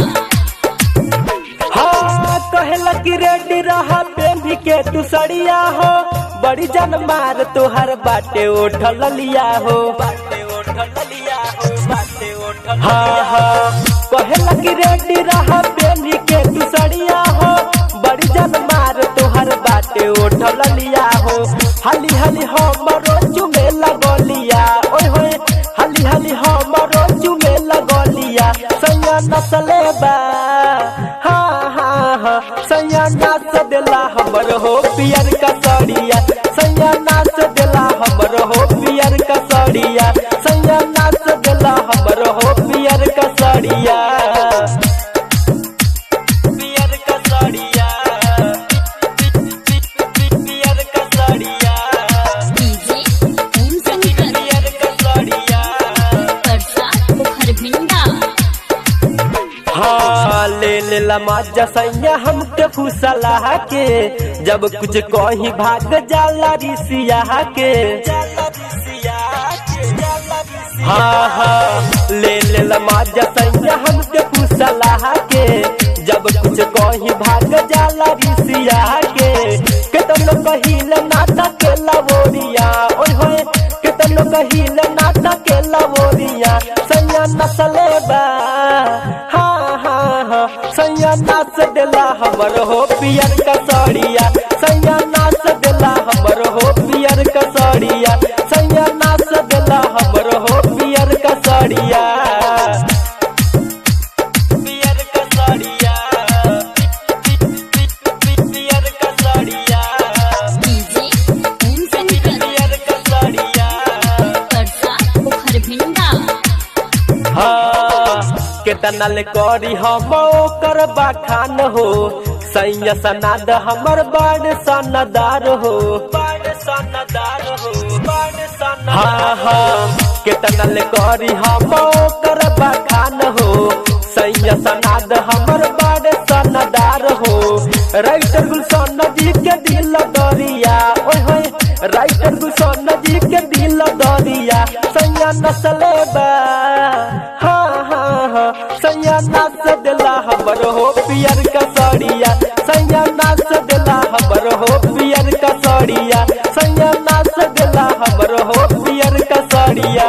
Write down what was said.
हाँ कहेला कि रेडी रहा पेंधी के तू सड़िया हो बड़ी जन मार तोहर बाटे ओठल लिया हो बाटे ओठल लिया हो बाटे ओठल हाँ हाँ कहेला कि रेडी रहा पेंधी के तू सड़िया हो बड़ी जन मार तोहर बाटे ओठल लिया हो हली हली हमरो चुमे लगलिया ओए होए हली हली हमरो चुमे लगलिया सैया नसले बा हाँ हाँ हाँ सैया नाच देला हमर हो पियर का सड़िया सैया नाच देला हमर हो पियर का सड़िया सैया नाच देला हमर हो पियर का सड़िया पियर का सड़िया पियर का सड़िया डीजे ओम शंकर पियर का सड़िया परसा पोखर भिंडा हाँ ले ले ला मजा सैया हमके फुसला के जब कुछ कहीं भाग जाला रिसिया के हाँ हाँ ले ले ला मजा सैया हमके फुसला के जब कुछ कहीं भाग जाला रिसिया के केतनो कहिल नाटक के लवोरिया ओए होए केतनो कहिल नाटक के लवोरिया सैया नसले बा हाँ हाँ हाँ सैया नाच देला हमर हो पियर का सड़िया सैया नाच देला हमर हो पियर का सड़िया सैया नाच देला हमर हो पियर का सड़िया पियर का सड़िया पियर का सड़िया डीजे ओम शंकर पियर का सड़िया परसा पोखर भिंडा हाँ केतना ले करी हम ओकर बखान हो सैया सनाद हमर बड़ सनदार हो बड़ सनदार हो बड़ सनदार हाँ हाँ केतना ले करी हम ओकर बखान हो सैया सनाद हमर बड़ सनदार हो राइटर गुलशन जी के दिल दरिया ओए होए राइटर गुलशन जी के दिल दरिया सैया नसले बा हाँ हाँ हाँ सैया नाच देला हमर हो पियर का सड़िया सैया नाच देला हमर हो पियर का सड़िया सैया नाच देला हमर हो पियर का सड़िया